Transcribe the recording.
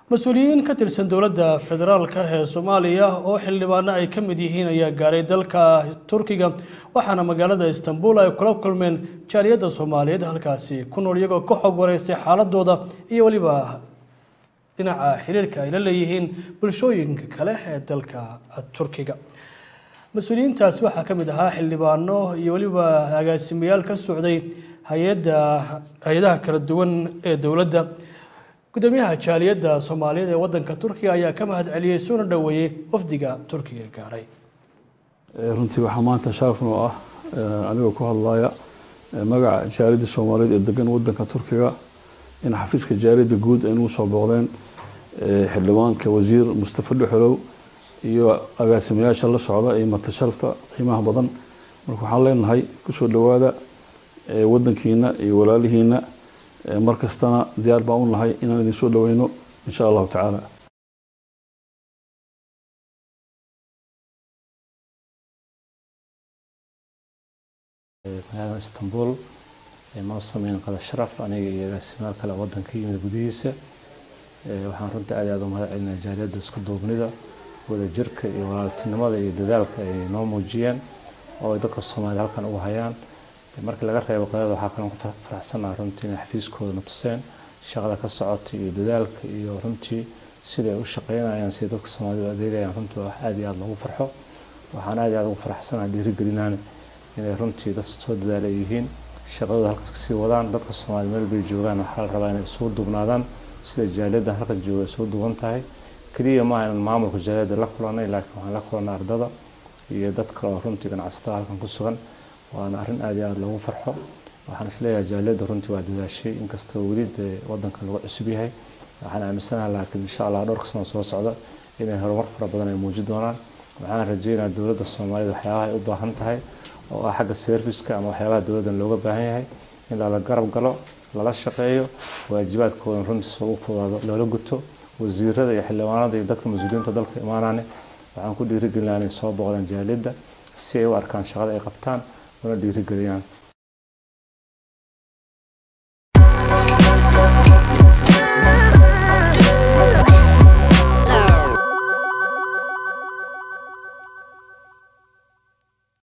mas-uuliyiin ka tirsan dowladda federaalka ee soomaaliya oo xildhibaano ay ka mid yihiin ayaa gaaray dalka turkiga waxaana magaalada istanbul ay kula kulmeen jaaliyadda soomaaliyeed halkaasi ku nool iyagoo ka xog wareystay xaaladooda iyo weliba dhinaca xiriirka ay la leeyihiin bulshooyinka kale ee dalka turkiga mas-uuliyiintaasi waxaa ka mid ahaa xildhibaano iyo weliba agaasimayaal ka socday hay-adda hay-adaha kala duwan ee dowladda gudoomiyaha jaaliyadda soomaaliyeed ee wadanka turkiga ayaa ka mahad celiyey soona dhoweeyey wafdiga turkiga gaaray runtii waxaa maanta sharaf noo ah anigoo ku hadlaya magaca jaaliyadda soomaaliyeed ee degan wadanka turkiga in xafiiska jaaliyadda guud ay nagu soo booqdeen xildhibaanka wasiir mustafa dhuxolow iyo agaasimayaasha la socda iyo martasharafta qiimaha badan marka waxaan leenahay kusoo dhowaada wadankiina iyo walaalihiina mar kastana diyaar baan u nahay inaan idin soo dhoweyno insha allahu tacaala magaalada istanbul noo sameyn qada sharaf aniga iyo agaasimaal kale wadanka yimid gudihiisa waxaan runtii aad aad u mahad celinaya jaaliyadda isku duubnida wadajirka iyo walaaltinimada iyo dadaalka ay noo muujiyeen oo ay dadka soomaaliyed halkan ugu hayaan markii laga reebo qadada waxaa kaloo ku faraxsanaha runtii inay xafiiskooda na tuseen shaqada ka socota iyo dadaalka iyo runtii sida ay u shaqeynayaan sida dadka soomaalida u adeegayaan runtii wax aad iyo aad loogu farxo waxaan aad iyo aad ugu faraxsanaha dhiirigelinaan inay runtii dad soo dadaala yihiin shaqadooda halkaas kasii wadaan dadka soomaaliyed meel bay joogaan waxaa la rabaa inay isugu duubnaadaan sida jaaliyadda halkan jooga isugu duuban tahay keliya maaha inaan maamulka jaaliyadda la kulanay laakiin waxaan la kulanay ardada iyo dad kale oo runtii ganacsatada halkan ku sugan waana arrin aad iyo aad loogu farxo waxaan isleeyahay jaaliyadda runtii waa dadaashay inkastoo weli dee wadanka lagu cusub yahay waxaan aaminsanaha laakiin insha allah dhowrka sano soo socda inay horumar fara badan ay muujin doonaan waxaan rajeynayaa dowladda soomaaliyed waxyaabaha ay u baahan tahay oo ah xagga serviska ama waxyaabaha dowladdan looga baahan yahay in lala garab galo lala shaqeeyo waajibaadkoodan runtii soo u fudaado loola guto wasiirada iyo xildhibaanada iyo dadka mas-uuliyiinta dalka imaanaane waxaan ku dhiirigelinayaa inay soo booqdaan jaaliyadda si ay u arkaan shaqada ay qabtaan una dhiirigeliyaan